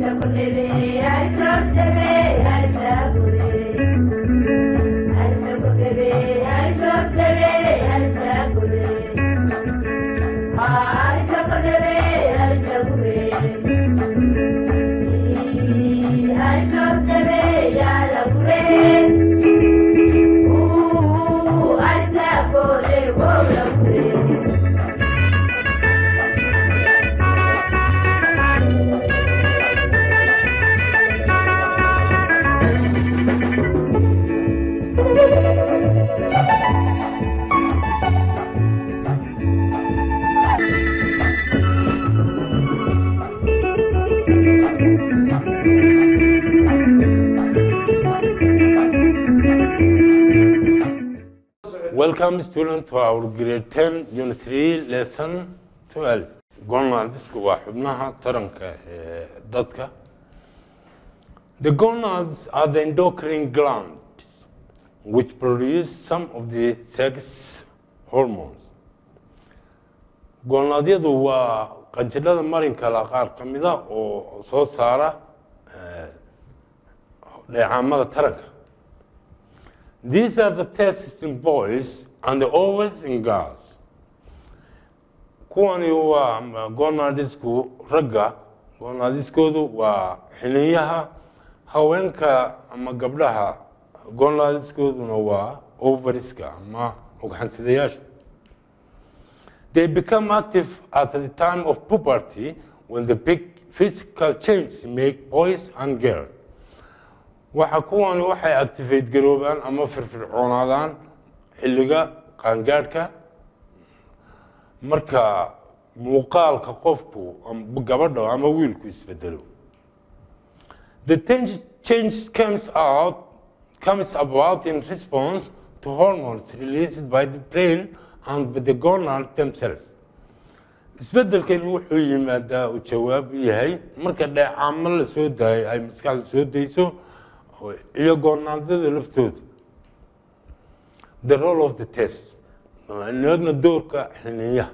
Welcome student to our grade 10 unit 3 lesson 12 gonadisku waa xubnaha taranka ee dadka The gonads are the endocrine glands which produce some of the sex hormones. Gonadyadu waa qanjidhada marinka la qaar ka mida oo soo saara eh, dheecaamada taranka. These are the testes in boys and the ovaries in girls. Kuwani waa gonadisku ragga, gonadiskoodu waa xiniyaha haweenka ama gabdhaha, gonadiskooduna waa ovarieska ama ugxansidayaasha. They become active at the time of puberty when the big physical changes make boys and girls. waxa kuwani waxay activate garoobaan ama firfircoonaadaan xilliga qaangaadhka marka muuqaalka qofku am- gabadha ama wiilku isbedelo the change, change comes out comes about in response to hormones released by the brain and by the gonads themselves isbedelkani wuxuu yimaadaa uu jawaab u yahay marka dheecaamo la soo daayo ay maskaxda soo dayso iyo goonaadada laftooda the role of the test eegna doorka xiniyaha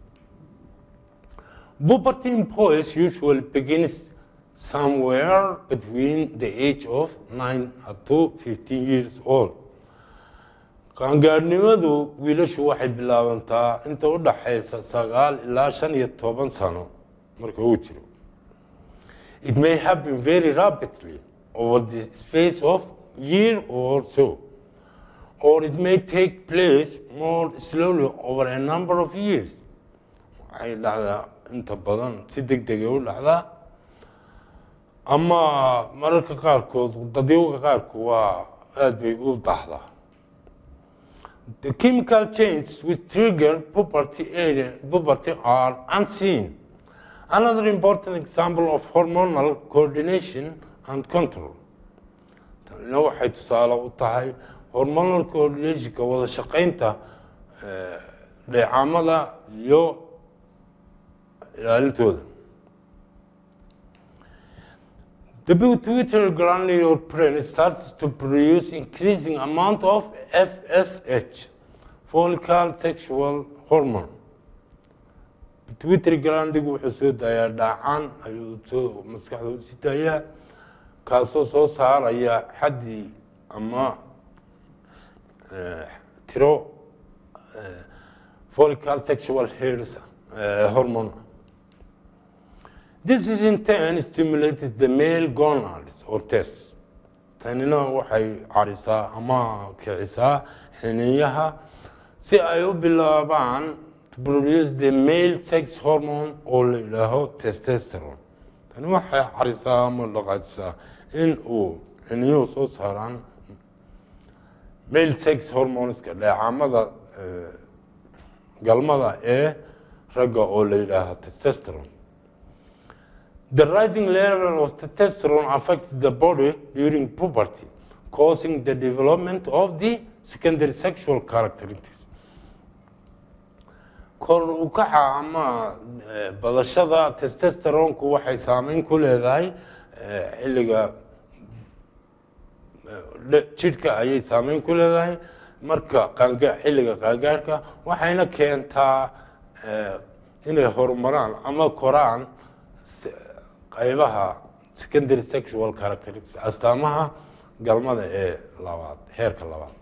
puberty in boys usually begins somewhere between the age of 9 up to 15 years old qaangaadhnimadu wiilashu waxay bilaabantaa inta u dhaxaysa sagaal ilaa shan iyo toban sano marka uu jiro it may happen very rapidly over the space of year or so or it may take place more slowly over a number of years waxay dhacdaa inta badan si deg degay u dhacdaa ama mararka qaarkood dadyawga qaarku waa aad bay u daahdaa The chemical changes which trigger puberty, area, puberty are unseen. Another important example of hormonal coordination and control. tanina waxay tusaale u tahay hormonal coordinationka wada shaqaynta eh, dheecaamada iyo ilaalintooda The pituitary gland in your brain starts to produce increasing amount of FSH, follicle sexual hormone. Pituitary glandigu wuxuu soo daayaa dhaacaan ayuu soo maskaxda u sii daayaa kaasoo soo saaraya xaddi ama eh, tiro eh, follicle sexual hairs eh, hormone. This is in turn stimulates the male gonads or tests. Tanina waxay carisaa ama kicisaa xiniyaha si ay u bilaabaan to produce the male sex hormone oo la yidhaaho testosterone. Tani waxay carisaa ama dhaqaajisaa in uu xiniyuhu soo saaraan male sex hormoneska dheecaamada eh, galmada ee ragga oo la yidhaaho testosterone. The rising level of testosterone affects the body during puberty, causing the development of the secondary sexual characteristics. kor u kaca ama eh, badashada testosteronku waxay saameyn ku leedahay eh, xilliga eh, dhe- jidhka ayay saameyn ku leedahay marka qaanga xilliga qaangaarhka waxayna keentaa eh, inay horumaraan ama koraan se- qaybaha secondary sexual characteristics astaamaha galmada ee labaad heerka labaad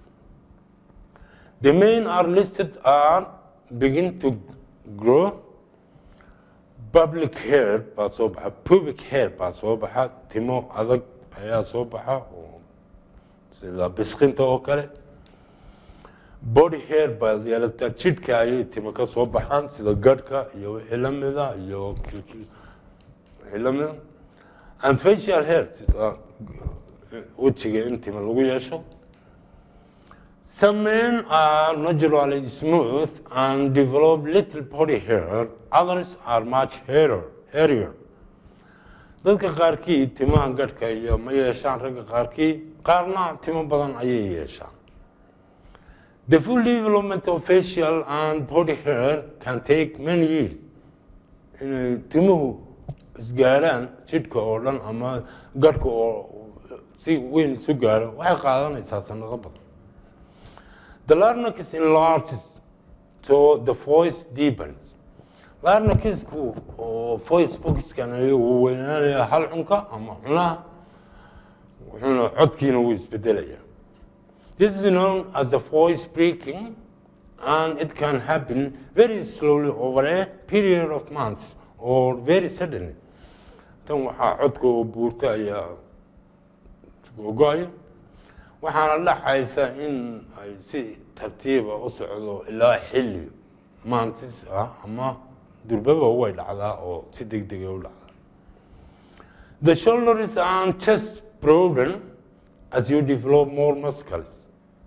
the main are listed are begin to grow public hair baa soo baxa pubic hair baa soo baxa timo adag ayaa soo baxa oo sida bisqinta oo kale body hair baa yeelataa jidhka ayay timo ka soo baxaan sida gadhka iyo wixii la mida iyo kilkil wixii la mida and facial hair sida wejiga in timo lagu yeesho Some men are naturally smooth and develop little body hair. Others are much hairier. hairier. Dadka qaarkii timaha gadhka iyo ma yeeshaan ragga qaarkii qaarna timo badan ayay yeeshaan. The full development of facial and body hair can take many years. Inay timuhu isgaarhaan jidhka oo dhan ama gadhka oo si weyn isu gaaro waxay qaadanaysaa sanado badan. The larynx enlarges, so the voice deepens. Larynxku oo voice boxkan ayuu weynaanaya hal cunka ama cunaha wuxuuna codkiina wuu isbedelaya. This is known as the voice breaking and it can happen very slowly over a period of months or very suddenly. Tan waxaa codka oo buurta ayaa gogoaya waxaana dhacaysa in ay si tartiiba u socdo ilaa xilli maantis ah ama durbaba way dhacdaa oo si deg dega u dhacdaa the shoulders and chest broaden as you develop more muscles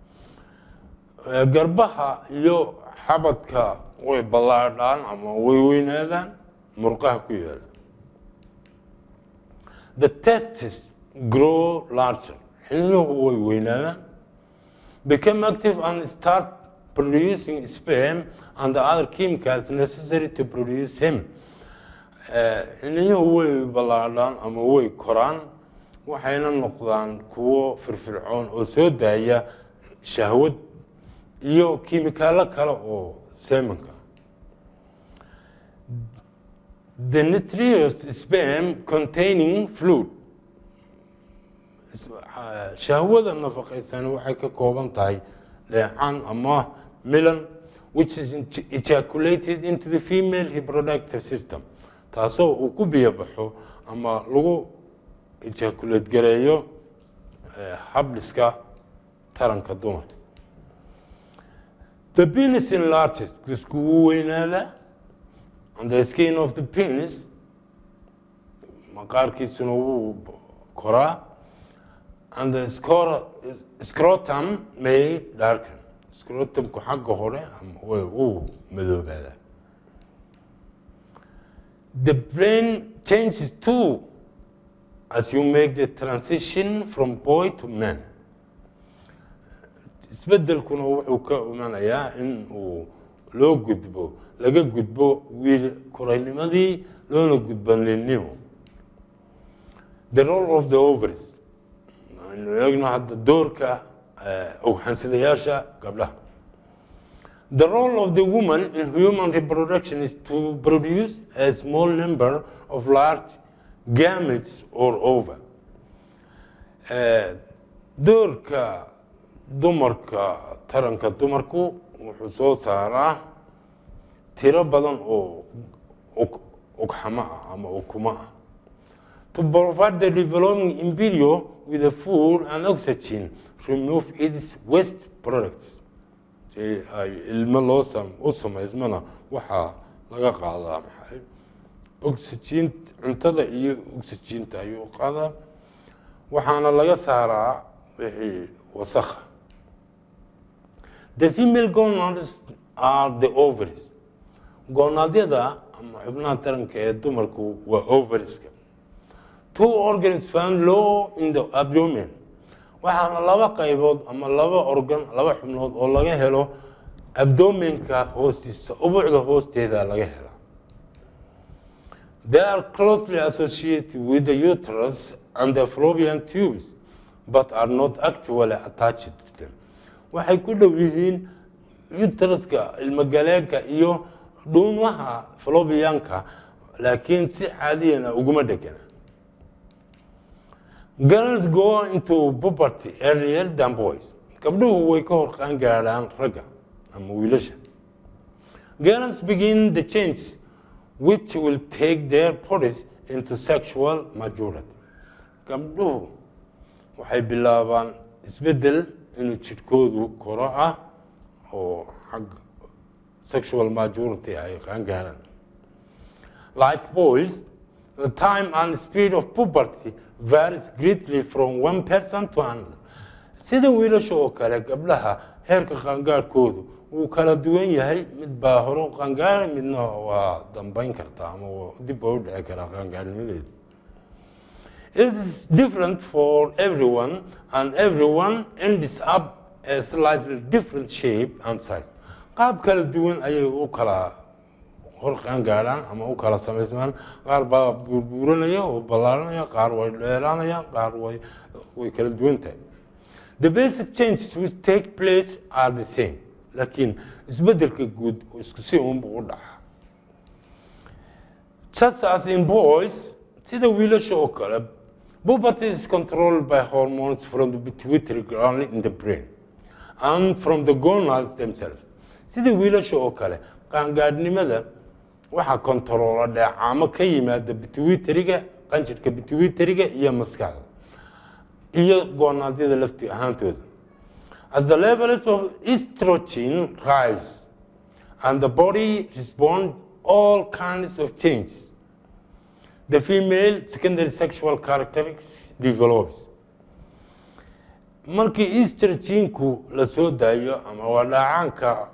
garbaha iyo xabadka way ballaadhaan ama way weynaadaan murqaha ku yaala the testes grow larger xininuhu way weynaadaan become active and start producing sperm and the other chemicals necessary to produce him xininuhu way ballaadhaan ama way koraan waxayna noqdaan kuwo firfircoon oo soo daaya shahwad iyo kiimikaalo kale oo seemanka the nutritious sperm containing fluid shahwada nafaqaysan waxay ka kooban tahay dheecaan ama milan which is ejaculated into the female reproductive system taasoo uu ku biyo baxo ama lagu ejaculate gareeyo habdhiska taranka dumarka the penis enlarges kusku wuu weynaadaa and the skin of the penis maqaarkiisuna wuu koraa and the scrotum may darken scrotumku xagga hore wuu madoobaadaa the brain changes too as you make the transition from boy to man isbedelkuna wuxuu ka imanayaa in uu loo gudbo laga gudbo wiil koraynimadii loona gudbo ninnimo the role of the ovaries aynu eegno hadda doorka ogxansidayaasha gabdhaha the role of the woman in human reproduction is to produce a small number of large gametes or ova doorka dumarka taranka dumarku wuxuu soo saaraa tiro badan oo ugxamo ah ama ukumo ah to provide the developing embryo with the food and oxygen remove its waste products si ay ilmo loo u samaysmana waxaa laga qaadaa maxay oxygen cuntada iyo oxyginta ayuu qaadaa waxaana laga saaraa wixii wasakha the female gonads are the ovaries goonadyada ama xubnaha taranka ee dumarku waa ovarieska two organs found low in the abdomen waxaana laba qaybood ama laba organ laba xubnood oo laga helo abdomenka hoostiisa ubucda hoosteeda laga hela they are closely associated with the uterus and the fallopian tubes but are not actually attached to them waxay ku dhow yihiin uteruska ilmogaleenka iyo dhuumaha fallopianka laakiin si caadiyana uguma dhegana girls go into puberty earlier than boys gabdhuhu way ka hor qaan gaadhaan ragga ama wiilasha girls begin the change which will take their bodies into sexual majority gabdhuhu waxay bilaabaan isbeddel inuu jidhkoodu koro ah oo xag sexual majority ay qaan gaadhaan like boys the time and speed of puberty varies greatly from one person to another sida wiilasha oo kale gabdhaha heerka qaangaadhkoodu wuu kala duwan yahay mid baa hore u qaangaara midna waa dambayn kartaa ama dib baa u dhici karaa qaangaarnimadeeda It is different for everyone and everyone ends up a slightly different shape and size. qaab kala duwan ayay u kala hor qaangaadhaan ama u kala samaysmaan qaar baa buurbuuranaya oo ballaaranaya qaar way dheeraanayaan qaar way way kala duwan tahay the basic changes which take place are the same laakiin isbeddelka guud isku si unbu u dhaca just as in boys sida wiilasha oo kale puberty is controlled by hormones from the pituitary gland in the brain and from the gonads themselves sida wiilasha oo kale qaangaadhnimada waxaa kontaroola dheecaamo ka yimaada bituitariga qanjirhka bituitariga iyo maskaxda iyo goonaadyada lafti ahaantooda as the levels of estrogen rise and the body respond all kinds of changes the female secondary sexual characteristics develops markii estroginku la soo daayo ama waa dhaacaanka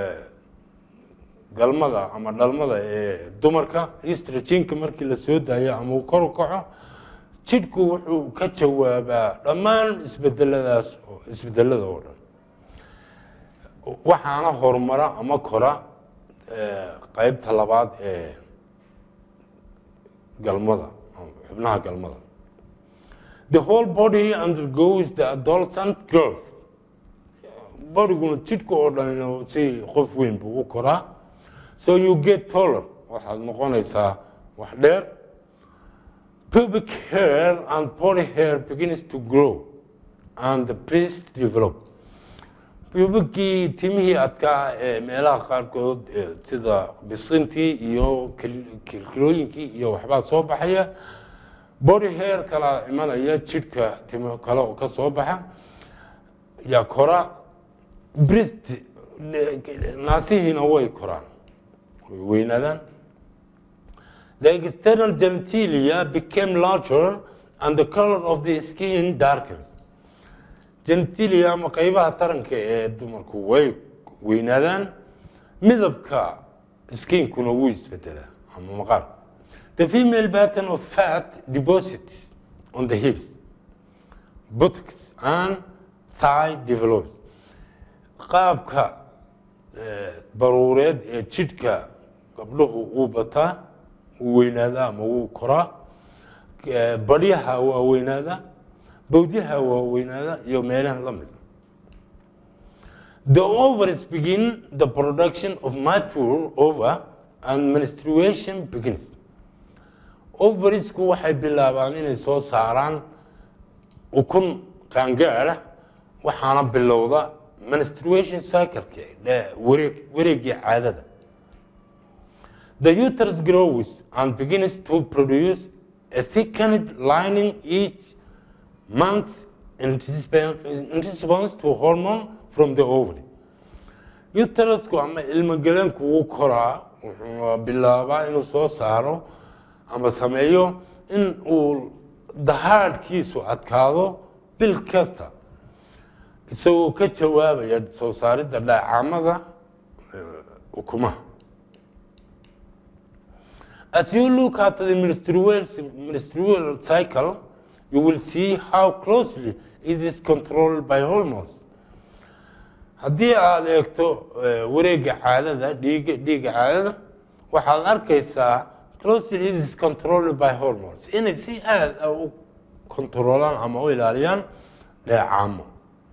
galmada ama dhalmada ee dumarka estrogenka markii la soo daayo ama uu kor u kaco jidhku wuxuu ka jawaabaa dhammaan isbedeladaas isbedelada oo dhan waxaana horumara ama kora qeybta labaad ee galmada xubnaha galmada the whole body undergoes the adolescent growth bodyguna jidhka oo dhan si qof weyn buu u koraa so you get taller waxaad noqonaysaa wax dheer pubic hair and body hair begins to grow and the breast develop pubicii timihii adkaa ee meelaha qaarkood sida bisintii iyo kilkilooyinkii iyo waxbaa soo baxaya body hair kala imanaya jidhka timo kale oo ka soo baxa yaa kora brist naasihiina way koraan way weynaadaan the external genitalia became larger and the color of the skin darkens genitalia ama qeybaha taranka ee dumarku way weynaadaan midabka skinkuna wuu isbedelaa ama maqaarku the female pattern of fat deposits on the hips buttocks and thigh develops qaabka baruureed ee jidhka gabdhuhu uu bataa wuu weynaadaa ama wuu koraa badhyaha waa weynaadaa bawdyaha waa weynaada iyo meelaha la mida the ovaries begin the production of mature ova and menstruation begins ovariesku waxay bilaabaan inay soo saaraan ukun qaangaara waxaana bilowda menstruation cycleki wareeg wareegii caadada the uterus grows and begins to produce a thickened lining each month in response to hormone from the ovary uterusku ama ilmogaleenku wuu koraa wuxuu bilaabaa inuu soo saaro ama sameeyo in uu dahaadhkiisu adkaado bil kasta isagoo ka jawaabaya soo saaridda dhaacamada ukumaha As you look at the menstrual, menstrual cycle, you will see how closely it is controlled by hormones. haddii aada eegto wareegga caadada dhiiga dhiigga caadada waxaad arkaysaa closely it is controlled by hormones inay si aada u kontroolaan ama u ilaaliyaan dheecaamo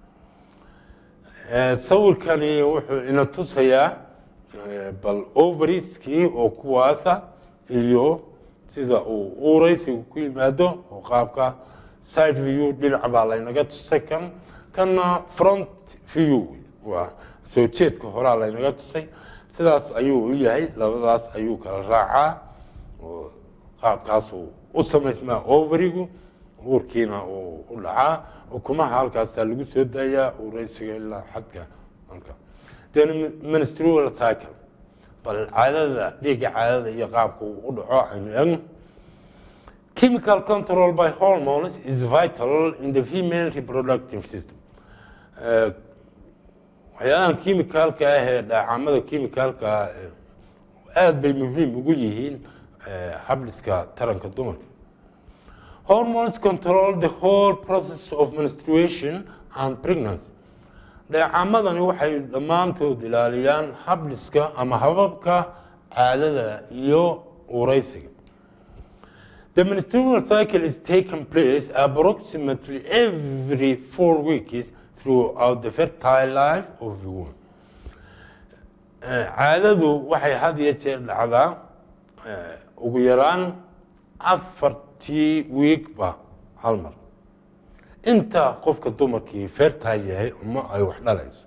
sawirkani wuxuu ina tusayaa bal ovariskii oo kuwaasa iyo sida uu uuraysigu ku yimaado oo qaabka side view dhinac baa laynaga tusay kan kanna front view waa soo jeedka horaa laynaga tusay sidaas ayuu u yahay labadaas ayuu kala raacaa oo qaabkaasuu u samaysmaa overigu uurkiina uu u dhacaa ukumaha halkaasaa lagu soo daayaa ureysiga ilaa xadka halka then menstrual cycle bal caadada dhiigga caadada iyo qaabka uu u dhaco aynu eegno chemical control by hormones is vital in the female reproductive system Eh, waxyaalahan kimicalka ah ee dhaacamada kimicalka ah eh, aad bay muhiim ugu yihiin eh, habdhiska taranka dumarka hormones control the whole process of menstruation and pregnancy dheecamadani waxay dhammaantood ilaaliyaan habdhiska ama hababka caadada iyo ureysiga The menstrual cycle is taking place approximately every four weeks throughout the fertile life of the woman. Eh, Caadadu waxay had iyo jeer dhacdaa eh, ugu yaraan afartii wiigba hal mar inta qofka dumarkii fertile yahay uma ay wax dhalayso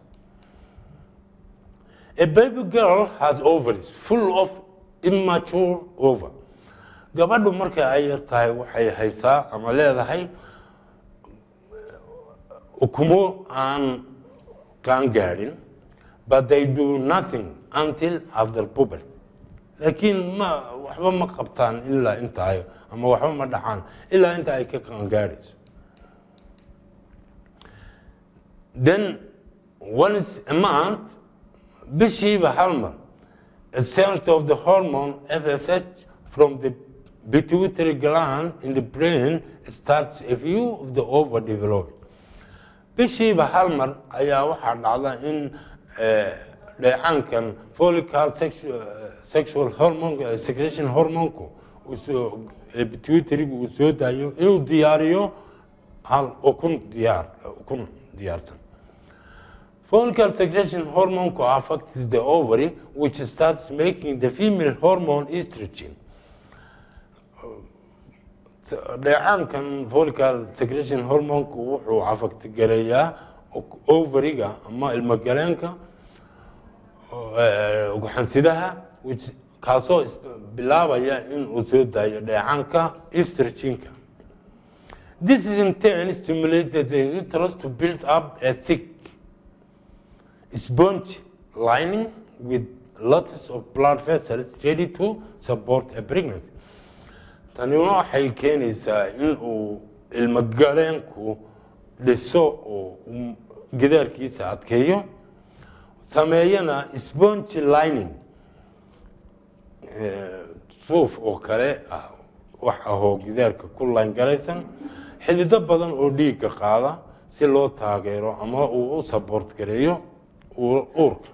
A baby girl has ovaries full of immature ova. Gabadhu marka ay yar tahay waxay haysaa ama leedahay ukumo aan qaan gaadhin but they do nothing until after puberty laakiin ma waxba ma qabtaan ilaa inta ay ama waxba ma dhacaan ilaa inta ay ka qaan gaadhayso then once a month bishiiba hal mar a sense of the hormone FSH from the pituitary gland in the brain starts a view of the overdeveloped. bishiiba hal mar ayaa waxaa dhacda in eh, dheecaankan follicle sexual, sexual hormone eh, secretion hormonku uu soo eh, pituitary-gu uu soo daayo inuu diyaariyo hal ukun diyaar ukun diyaarsan Follicle secretion hormone affects the ovary, which starts making the female hormone estrogen. dheecaankan follicle secretion hormonku wuxuu affect gareeyaa ovariga ama ilmagaleenka eh, ugaxansidaha which kaasoo is- bilaabaya in uu soo daayo dheecaanka estrogenka This is in turn stimulated the uterus to build up a thick sponge lining with lots of blood vessels ready to support a pregnancy. Tani waxay keenaysaa in uu ilmagaleenku dhiso oo uu gidaarkiisa adkeeyo sameeyana sponge lining eh, suuf oo kale ah wax ahoo gidaarka ku layngaraysan xidido badan oo dhiigga qaada si loo taageero ama uu u support gareeyo uu- uurka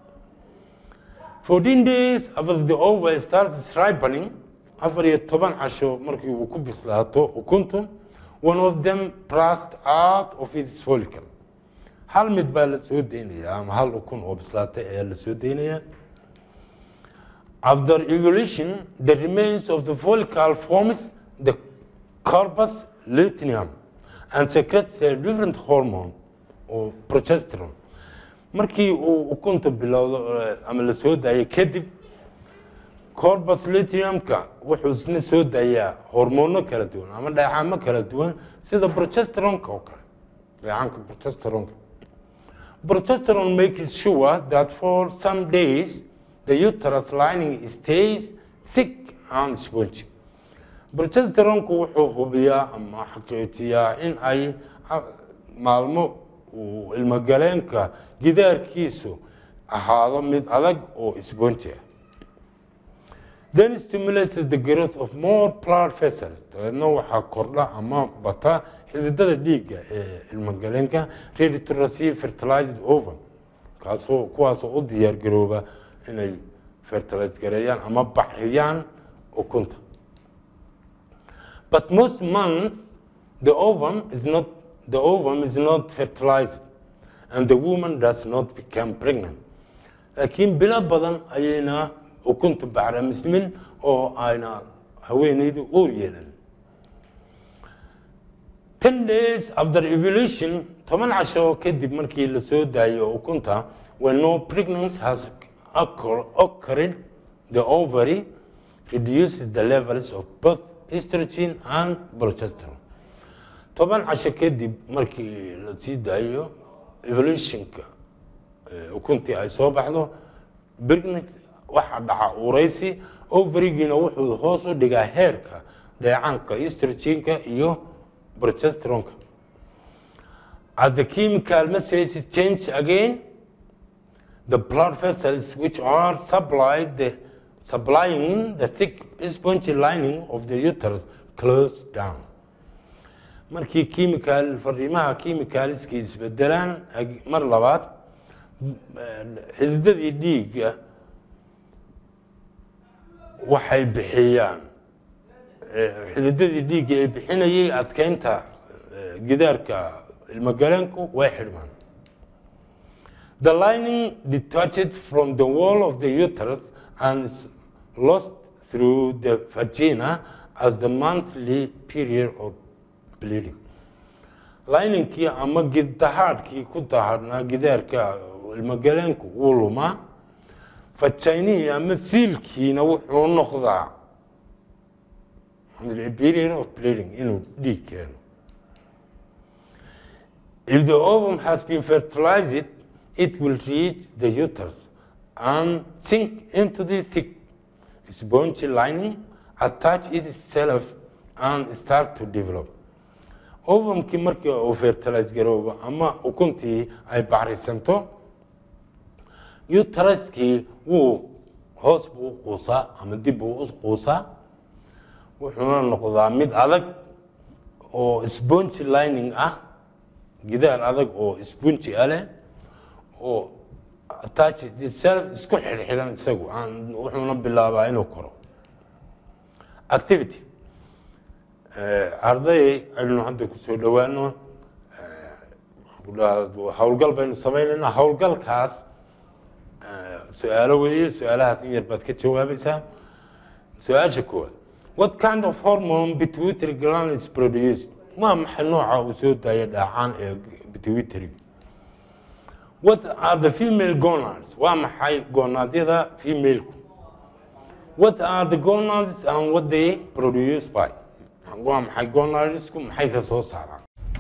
14 days after the ova starts ripening afar iyo toban casho markii uu ku bislaato ukuntu one of them burst out of its follicle hal mid baa la soo deynayaa ama hal ukun oo bislaatay ayaa la soo deynayaa After evolution, the remains of the follicle forms the corpus luteum and secretes a different hormone or progesterone. Markii uu ukunta bilowdo eh, ama la soo daayo kadib corpus luteumka wuxuu isna soo daayaa hormoono kala duwan ama dheecaamo kala duwan sida progesteronka oo kale dheecaanka progesteronka Progesterone makes sure that for some days the uterus lining stays thick and spongy. Progesteronku wuxuu hubiyaa ama xaqiijiyaa in ay ah, maalmo uu ilmagaleenka gidaarkiisu ahaado mid adag oo spongy ah. Then stimulates the growth of more blood vessels. Dabeedna waxaa kordha ama bata xididada dhiigga ee ilmagaleenka ready to receive fertilized ovum kaasoo kuwaasoo u diyaar garooba inay fertilize gareeyaan ama bacriyaan ukunta. But most months the ovum is not the ovum is not fertilized and the woman does not become pregnant. laakiin bilo badan ayayna ukuntu bacrimismin oo ayna haweeneydu uur yeelan ten days after evolution toban casho kadib markii la soo daayo ukunta when no pregnancy has occur- occurred the ovary reduces the levels of both estrogen and progesterone toban casho kadib markii la sii daayo evolutionka eh, ukuntii ay soo baxdo pregnancy waxaa dhaca uraysi ovarigiina wuxuu hoos u dhigaa heerka dheecaanka estrogenka iyo progesteronka as the chemical messages change again the blood vessels which are supplied the supplying the thick spongy lining of the uterus close down markii chemical fariimaha chemicalskii isbedelaan ag- mar labaad xididadii dhiigga waxay bixiyaan eh, xididadii dhiigga ay bixinayay adkeynta eh, gidaarka ilmagaleenku way xidhmaan The lining detached from the wall of the uterus and is lost through the vagina as the monthly period of bleeding. Liningkii ama gid- dahaadhkii ku dahaadhnaa gidaarka ilmagaleenku wuu lumaa fajaynihii ama siilkiina wuxuu noqdaa a period of bleeding inuu dhiig keeno If the ovum has been fertilized, it will reach the uterus and sink into the thick spongy lining, attach itself and start to develop. Ovumkii markii uu fertilize garoobo ama ukuntii ay bacrisanto, uteruskii wuu hoos buu u quusaa ama dib buu u quusaa, wuxuuna noqdaa mid adag oo spongy lining ah gidaar adag oo spongy ah leh oo attached itself isku xidhxidhan isagu aan wuxuuna bilaabaa inuu koro activity Eh, arday aynu hadda kusoo dhowaano eh, howlgal baynu sameynaynaa howlgalkaas eh, su-aalo weeye su-aalahaas in yar baad ka jawaabaysaa su-aasha koowaad what kind of hormone pituitary gland is produced waa maxay nooca uu soo daaya dhaacaan ee pituitary what are the female gonads waa maxay gonadyada femaleku what are the gonads and what they produce by waa maxay gonadsku maxayse soo saaraan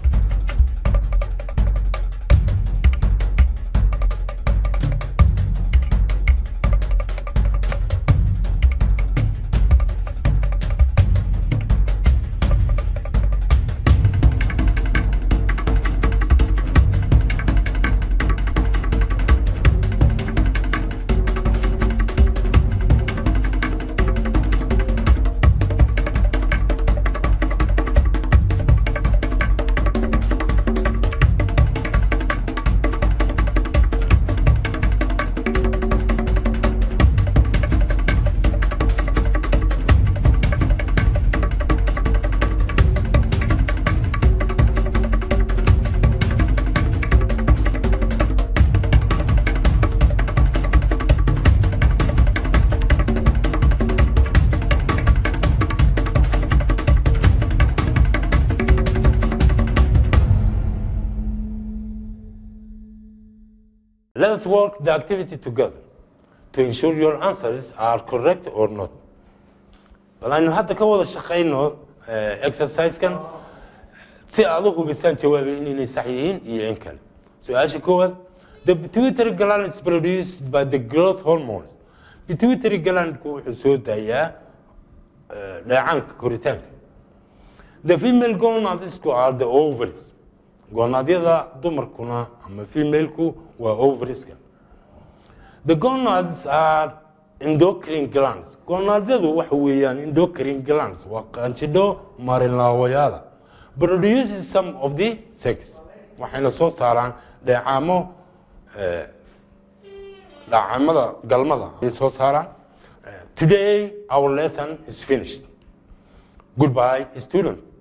Let's work the activity together to ensure your answers are correct or not. bal aynu hadda ka wada shaqayno eh, exercise-kan si aad u hubisaan jawaabihiin inay sax yihiin iyo in kale su-aasha koowaad the pituitary gland is produced by the growth hormones pituitary glandku wuxuu soo daayaa eh, dheecaanka koritaanka the female gonadisku are the ovaries gonadyada dumarkuna ama femaleku waa ovarieska the gonads are endocrine glands gonadyadu waxa weeyaan endocrine glands waa qanjidho marinlaawayaala produces some of the sex waxayna soo saaraan dheecaamo eh, dhaacamada galmada ay soo saaraan Eh, today our lesson is finished goodbye student